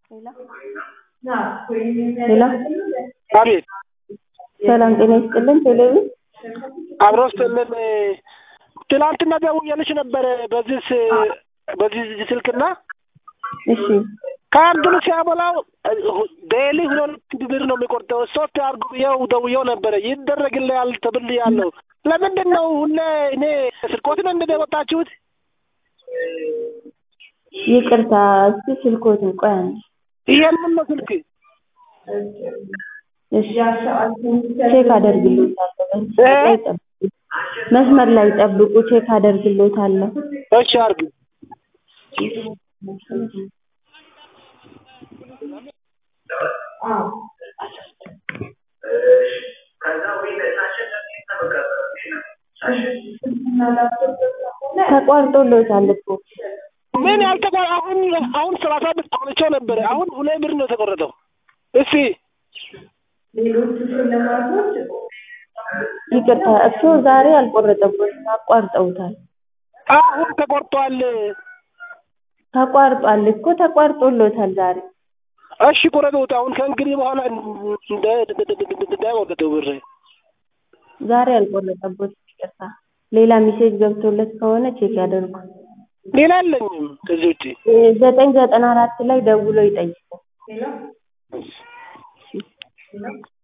ሄሎ አቤት ሰላም ጤና ይስጥልን። ቴሌቪ አብሮ ስጥልን። ትናንትና ደውዬልሽ ነበረ በዚህ ስ- በዚህ ስልክና እሺ ካርዱን ሲያበላው ዴይሊ ሁለት ብር ነው የሚቆርጠው። ሶስት አርጉ ብዬው ደውዬው ነበረ ይደረግልሃል ተብያለሁ። ለምንድን ነው ሁሌ እኔ ስርቆትን እንደ የወጣችሁት? ይቅርታ፣ እስኪ ስልኮትን ቆይ አንዴ። ይሄንን ነው ስልክ እሺ ቼክ አደርግልዎታለሁ። መስመር ላይ ጠብቁ። መስመር ላይ ጠብቁ፣ ቼክ አደርግልዎታለሁ። እሺ አርግ ተቋርጦልዎታል እኮ ምን ያልተቆ አሁን አሁን ሰላሳ ብር አውጥቼው ነበረ። አሁን ሁለት ብር ነው የተቆረጠው። እስኪ ይቅርታ፣ እርስዎ ዛሬ አልቆረጠቦትም፣ አቋርጠውታል። አሁን ተቆርጧል። ተቋርጧል እኮ ተቋርጦልዎታል ዛሬ። እሺ ቁረጡት። አሁን ከእንግዲህ በኋላ እንዳይቆርጠው ብር ዛሬ አልቆረጠቦትም፣ ይቅርታ። ሌላ ሜሴጅ ገብቶለት ከሆነ ቼክ ያደርጉ። ሌላ የለኝም ከዚህ ውጭ። ዘጠኝ ዘጠና አራት ላይ ደውሎ ይጠይቁ።